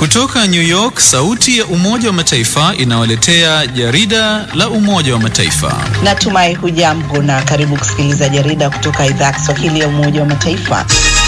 Kutoka New York, sauti ya Umoja wa Mataifa inawaletea jarida la Umoja wa Mataifa. Natumai hujambo na karibu kusikiliza jarida kutoka idhaa ya Kiswahili ya Umoja wa Mataifa.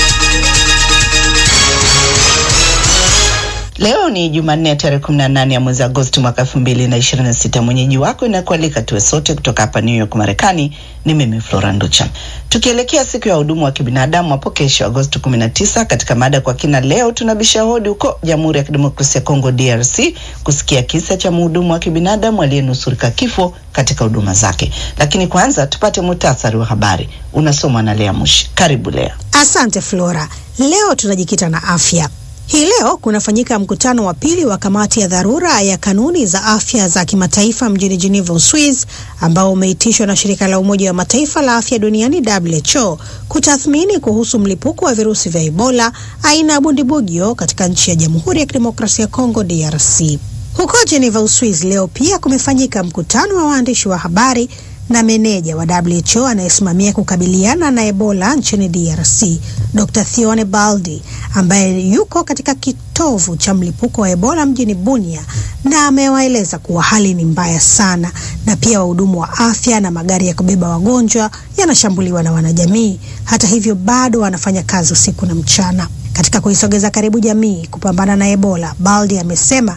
Leo ni Jumanne ya tarehe 18 ya mwezi Agosti mwaka 2026. Mwenyeji wako inakualika tuwe sote kutoka hapa New York Marekani. Ni mimi Flora Nducha, tukielekea siku ya hudumu wa kibinadamu hapo kesho Agosti 19. Katika mada kwa kina leo tunabisha hodi huko Jamhuri ya Kidemokrasia ya Kongo DRC kusikia kisa cha mhudumu wa kibinadamu aliyenusurika kifo katika huduma zake, lakini kwanza tupate muhtasari wa habari unasomwa na Lea Mushi. Karibu Lea. Asante Flora. Leo tunajikita na afya. Hii leo kunafanyika mkutano wa pili wa kamati ya dharura ya kanuni za afya za kimataifa mjini Geneva, Uswiz, ambao umeitishwa na shirika la Umoja wa Mataifa la afya duniani WHO kutathmini kuhusu mlipuko wa virusi vya Ebola aina ya bundibugyo katika nchi ya Jamhuri ya Kidemokrasia ya Kongo DRC. Huko Geneva, Uswiz, leo pia kumefanyika mkutano wa waandishi wa habari na meneja wa WHO anayesimamia kukabiliana na Ebola nchini DRC, Dr. Thione Baldi ambaye yuko katika kitovu cha mlipuko wa Ebola mjini Bunia na amewaeleza kuwa hali ni mbaya sana na pia wahudumu wa afya na magari ya kubeba wagonjwa yanashambuliwa na wanajamii. Hata hivyo, bado wanafanya kazi usiku na mchana katika kuisogeza karibu jamii kupambana na Ebola. Baldi amesema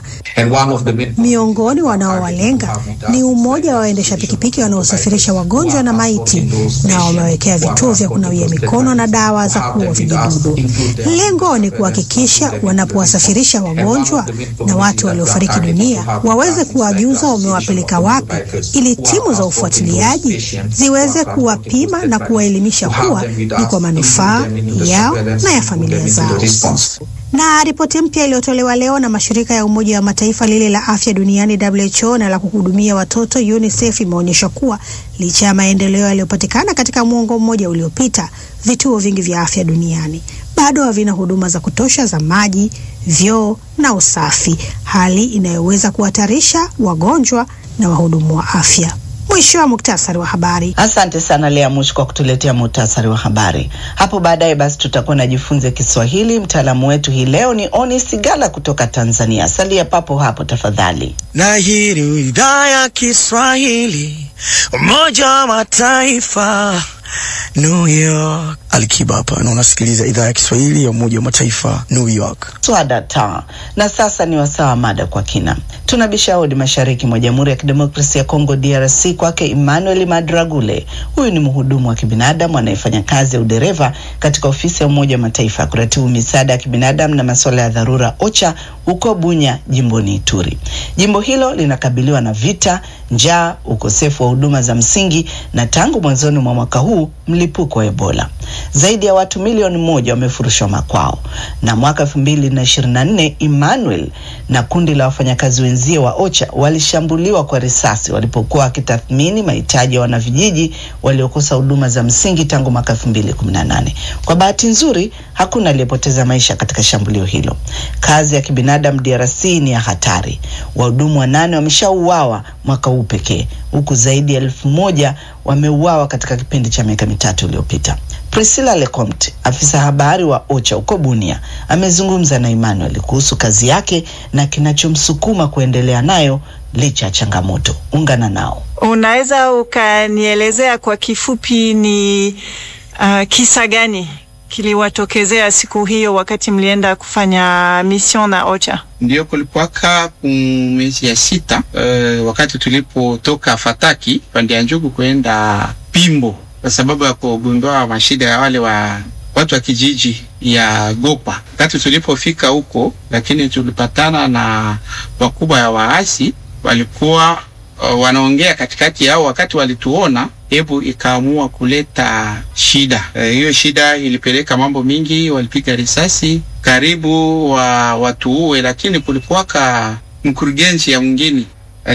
miongoni wanaowalenga ni umoja wa waendesha pikipiki wanaosafirisha wagonjwa na maiti, na wamewekea vituo vya kunawia mikono na dawa za kuua vijidudu. Lengo ni kuhakikisha wanapowasafirisha wagonjwa na watu waliofariki dunia waweze kuwajuza wamewapeleka wapi, ili timu za ufuatiliaji ziweze kuwapima na kuwaelimisha kuwa ni kwa manufaa yao na ya familia zao. Na ripoti mpya iliyotolewa leo na mashirika ya Umoja wa Mataifa lile la afya duniani WHO na la kuhudumia watoto UNICEF imeonyesha kuwa licha ya maendeleo yaliyopatikana katika mwongo mmoja uliopita, vituo vingi vya afya duniani bado havina huduma za kutosha za maji, vyoo na usafi, hali inayoweza kuhatarisha wagonjwa na wahudumu wa afya. Mwisho wa muktasari wa habari. Asante sana Lea Mushi kwa kutuletea muhtasari wa habari. Hapo baadaye basi tutakuwa najifunza Kiswahili. Mtaalamu wetu hii leo ni Oni Sigala kutoka Tanzania. Salia papo hapo tafadhali. Na hii ni idhaa ya Kiswahili, Umoja wa Mataifa, New York. Alikiba hapa na unasikiliza idhaa ya Kiswahili ya Umoja wa Mataifa, New York. Swada ta na sasa ni wasaa wa mada kwa kina. Tunabisha hodi mashariki mwa Jamhuri ya Kidemokrasia ya Kongo DRC, kwake Emmanuel Madragule. Huyu ni mhudumu wa kibinadamu anayefanya kazi ya udereva katika ofisi ya Umoja wa Mataifa ya kuratibu misaada ya kibinadamu na masuala ya dharura OCHA huko Bunya, jimboni Ituri. Jimbo hilo linakabiliwa na vita, njaa, ukosefu wa huduma za msingi na tangu mwanzoni mwa mwaka huu mlipuko wa Ebola. Zaidi ya watu milioni moja wamefurushwa makwao, na mwaka elfu mbili na ishirini na nne Emmanuel na kundi la wafanyakazi wenzie wa OCHA walishambuliwa kwa risasi walipokuwa wakitathmini mahitaji ya wanavijiji waliokosa huduma za msingi tangu mwaka elfu mbili kumi na nane. Kwa bahati nzuri hakuna aliyepoteza maisha katika shambulio hilo. Kazi ya kibinadamu DRC ni ya hatari. Wahudumu wanane wameshauawa mwaka huu pekee, huku zaidi ya elfu moja wameuawa katika kipindi cha miaka mitatu iliyopita. Priscilla Lecomte, afisa habari wa OCHA huko Bunia, amezungumza na Emmanuel kuhusu kazi yake na kinachomsukuma kuendelea nayo licha ya changamoto. Ungana nao. Unaweza ukanielezea kwa kifupi ni uh, kisa gani kiliwatokezea siku hiyo wakati mlienda kufanya mission na OCHA? Ndio, kulikuwaka mwezi ya sita uh, wakati tulipotoka Fataki pande ya Njugu kwenda Pimbo kwa sababu ya kugundua mashida ya wale wa watu wa kijiji ya Gopa. Wakati tulipofika huko, lakini tulipatana na wakubwa ya waasi walikuwa uh, wanaongea katikati yao. Wakati walituona, hebu ikaamua kuleta shida hiyo. Uh, shida ilipeleka mambo mingi, walipiga risasi karibu wa watu uwe, lakini kulikuwaka mkurugenzi ya mwingine